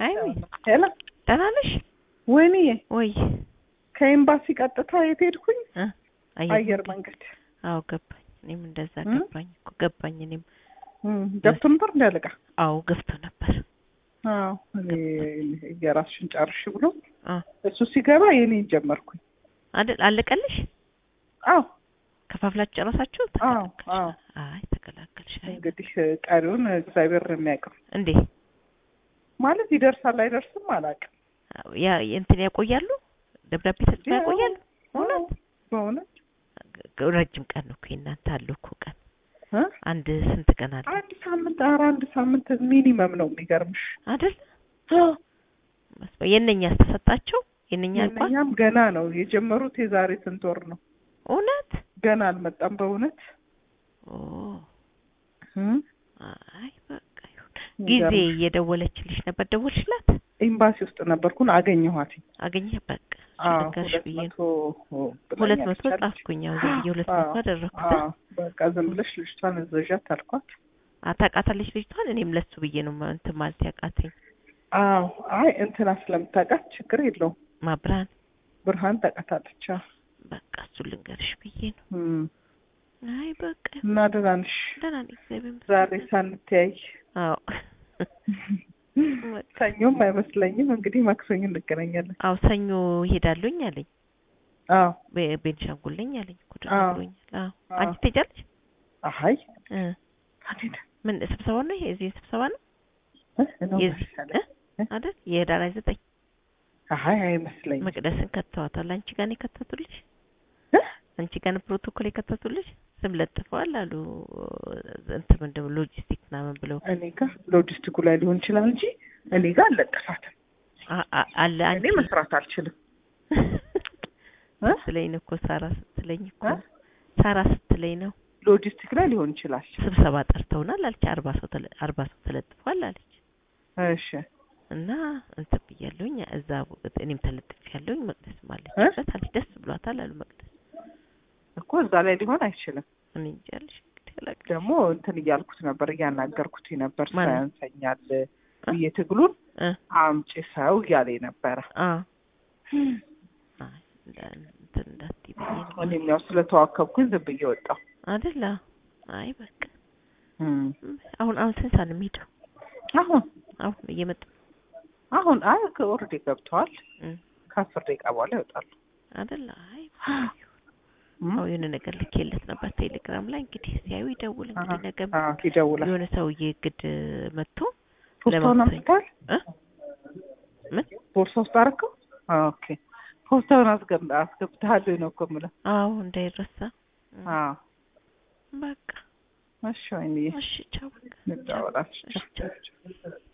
አይሚ ሄሎ ደህና ነሽ ወይንዬ ወይ? ከኤምባሲ ቀጥታ የት ሄድኩኝ? እ አየር መንገድ አዎ ገባኝ። እኔም እንደዛ እ? ገባኝ እኮ ገባኝ። እኔም እም፣ ገብቶ ነበር እንዳለቃ አዎ ገብቶ ነበር። አዎ እኔ የራስሽን ጨርሽ ብሎ አ እሱ ሲገባ የኔን ጀመርኩኝ። አይደል አለቀልሽ? አዎ ከፋፍላችሁ ጨረሳችሁ? አዎ ተገላገልሽ? አዎ አይ ተገላገልሽ። አይ እንግዲህ ቀሪውን እግዚአብሔር ነው የሚያውቀው። እንዴ ማለት ይደርሳል አይደርስም አላውቅም። ያ እንትን ያቆያሉ? ደብዳቤ ተጽፎ ያው፣ ያቆያሉ? አዎ፣ እውነት በእውነት ረጅም ቀን ነው እኮ የእናንተ አለው እኮ ቀን እ? አንድ ስንት ቀን አለ አንድ ሳምንት ኧረ አንድ ሳምንት ሚኒመም ነው የሚገርምሽ። አይደል? መስሎ የእነኛስ ተሰጣቸው? የእነኛ አልቋል? የእኛም ገና ነው የጀመሩት የዛሬ ስንት ወር ነው እውነት ገና አልመጣም በእውነት ኦ እም፣ አይ በቃ ይሁን። ጊዜ የሚገርምሽ። እየደወለችልሽ ነበር። ደወልሽላት? ኤምባሲ ውስጥ ነበርኩን አገኘኋት። አገኘህ? በቃ አዎ ልንገርሽ ሁለት ብዬ መቶ ነው። ሁለት መቶ ብላኛለች አለች። ጻፍኩኝ። ያው ዝም ብዬ ሁለት አዎ፣ መቶ አደረኩት። አዎ፣ በቃ ዝም ብለሽ ልጅቷን እዘዣት አልኳት። አታውቃታለች ልጅቷን። እኔም ለሱ ብዬ ነው ማ- እንትን ማለት ያቃተኝ። አዎ አይ እንትና ስለምታውቃት ችግር የለውም። ማብራን ብርሃን ታውቃታለች። አዎ። በቃ እሱን ልንገርሽ ብዬ ነው። እም፣ አይ በቃ ይሁን። እና ደህና ነሽ? ደህና ነኝ እግዚአብሔር ይመስገን። ዛሬ ሳንተያይ አዎ በቃ ሰኞም አይመስለኝም እንግዲህ ማክሰኞ እንገናኛለን። አዎ ሰኞ እሄዳለሁኝ አለኝ። አዎ ቤ- ቤንሻንጉል ነኝ አለኝ እኮ አዎ። ደውሎኛል። አዎ አዎ። አንቺ ትሄጃለሽ? አይ እ አንዴ ምን ስብሰባ ነው ይሄ? የዚህ ስብሰባ ነው እ ነው የዚህ መሰለኝ። እ አይደል? የህዳር ሃያ ዘጠኝ አይ አይመስለኝም። መቅደስን ከተዋታል። አንቺ ጋር ነው የከተቱልሽ? እ? አንቺ ጋር ነው ፕሮቶኮል የከተቱልሽ? ስም ለጥፈዋል አሉ እንትን ምንድን ነው ሎጂስቲክ ምናምን ብለው እኔ ጋር ሎጂስቲኩ ላይ ሊሆን ይችላል እንጂ እኔ ጋር አልለጠፋትም። አ- አ- አለ እኔ አንቺ መስራት አልችልም። እ? ስትለኝ ነው እኮ ሳራ ስትለኝ እኮ እ? ሳራ ስትለኝ ነው ሎጂስቲክ ላይ ሊሆን ይችላል። ስብሰባ ጠርተውናል አለች። አርባ ሰው ተለ- አርባ ሰው ተለጥፏል አለች። እሺ እና እንትን ብያለሁኝ እዛ እኔም ተለጥፍ ያለሁኝ መቅደስ እ? ማለችበት አለች። ደስ ብሏታል አሉ መቅደስ። እኮ እዛ ላይ ሊሆን አይችልም። እኔ እንጃ አለሽ እንግዲህ አላውቅም። ደግሞ እንትን እያልኩት ነበር እያናገርኩት ነበር ማን ነው? ሳያንሰኛል ብዬ ትግሉን እ አምጪ ሰው እያለ ነበረ። አ አይ እንዳ- እንትን እንዳትዪ ብዬ ነው እኔም ያው ስለተዋከብኩኝ ዝም ብዬ ወጣሁ። አይደል? አዎ። አይ በቃ እም። አሁን አሁን ስንት ሰዓት ነው የሚሄደው? አሁን አሁን እየመጡ አሁን አይ ኦልሬዲ ገብተዋል። እም፣ ከአስር ደቂቃ በኋላ ይወጣሉ። አይደል? አይ እም። አዎ የሆነ ነገር ልኬለት ነበር ቴሌግራም ላይ እንግዲህ ሲያዩ ይደውል እንግዲህ አሀ፣ ነገም አዎ ይደውላል። የሆነ ሰውዬ ግድ መጥቶ ፖስታውን ለማክሰኞ- አምጥተዋል። እ ምን ቦርሳ ውስጥ አደረገው። ኦኬ ፖስታውን አስገብ አስገብተሃል ነው እኮ የምለው። አዎ እንዳይረሳ እም፣ አዎ በቃ እሺ ወይንዬ እሺ ቻው በቃ እንደዋወላችሁ። እሺ ቻው